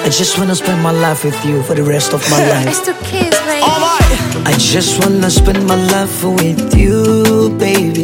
just wanna spend my life with you for the rest of my I life. still kiss, baby. Alright. I just wanna spend my life with you, baby.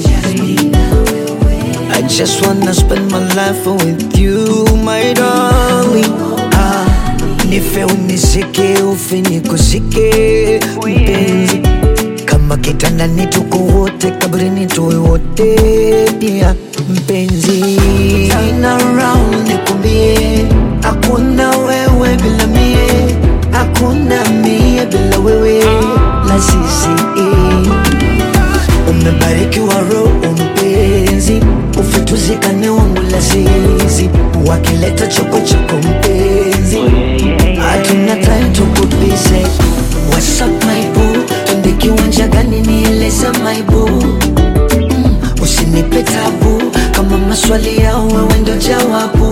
I just wanna spend my life with you, my darling. Ah, nife unizike ufe nikuzike mpenzi, kama kitandani tuko wote, kabrini tuwe wote pia mpenzi. Turn around nikumbie, hakuna wewe bila mie, hakuna mie bila wewe, la sisi umebarikiwa roho mpenzi, ufutuzikane wangu lazizi, wakileta chokochoko mpenzi, hatuna time tukubize. What's up my boo, twende kiwanja gani nieleze my boo mm, usinipe tabu kama maswali yao wewe ndo jawabu.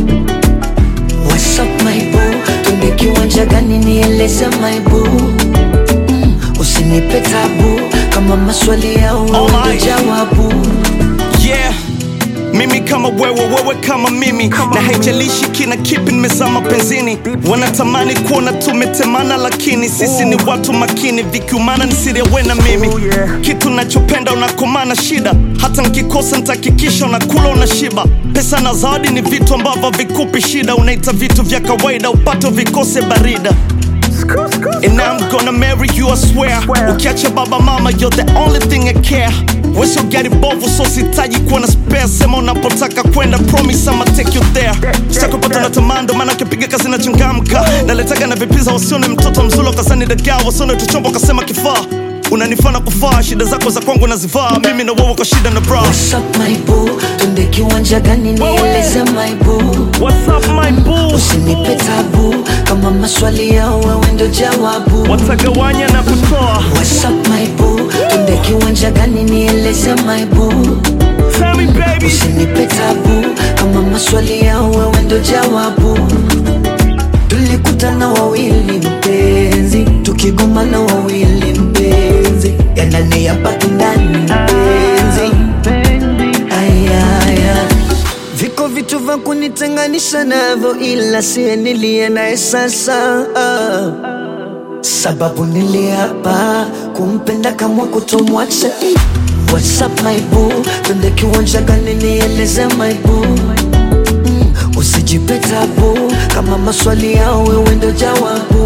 What's up my boo, twende kiwanja gani nieleze my boo mm, usinipe tabu kama maswali yao wewe ndo Alright. jawabu. yeah mimi kama wewe wewe kama mimi na haijalishi kina kipi nimezama penzini wanatamani kuona tumetemana lakini sisi ni watu makini vikiumana nisirewe na mimi kitu nachopenda unakomana shida hata nkikosa ntakikisha unakula unashiba pesa na zawadi ni vitu ambavyo vikupi shida unaita vitu vya kawaida upato vikose barida And I'm gonna marry you, I swear. Ukiacha baba mama, you're the only thing I care. Weso gari bovu, so sitaji kuwa na spare. Sema unapotaka kwenda, promise I'ma take you there. Sitakupata na tamando, maana ukipiga kazi na changamka. Naletaga na vipiza, wasione mtoto mzulo, kazani dagaa, wasione tuchombo, kasema kifaa. Unanifana kufaa, shida zako za kwangu nazivaa. Mimi na wewe kwa shida na bra. What's up my boo, twende kiwanja gani nieleze my boo What's up my boo? Usinipe tabu kama maswali yao wewe ndo jawabu. Watagawanya na kutoa. What's up my boo, twende kiwanja gani nieleze my boo Tell me baby. Usinipe tabu kama maswali yao wewe ndo jawabu. Tulikutana wawili mpenzi, tukigomana wawili mpenzi, yanani yapaki ndani mpenzi. Aya, aya. Viko vitu vya kunitenganisha navyo, ila siye niliye naye sasa ah. Sababu niliapa kumpenda kama kutomwacha eh. What's up my boo, twende kiwanja gani nieleze my boo mm, usijipe tabu kama maswali yao wewe ndo jawabu.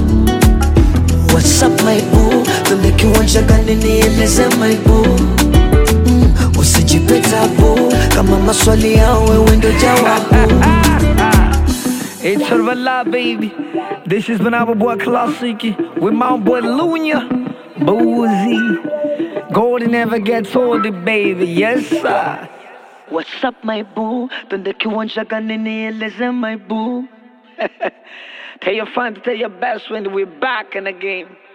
What's up my boo, twende kiwanja gani nieleze my boo mm, usijipe tabu kama maswali yao wewe ndo jawabu. It's Love, baby. This has been our boy Classic with my boy Lunya. Boozy. Golden never gets old, baby. Yes, sir. What's up my boo, twende kiwanja gani nieleze my boo Tell your friend to tell your best friend we're back in the game.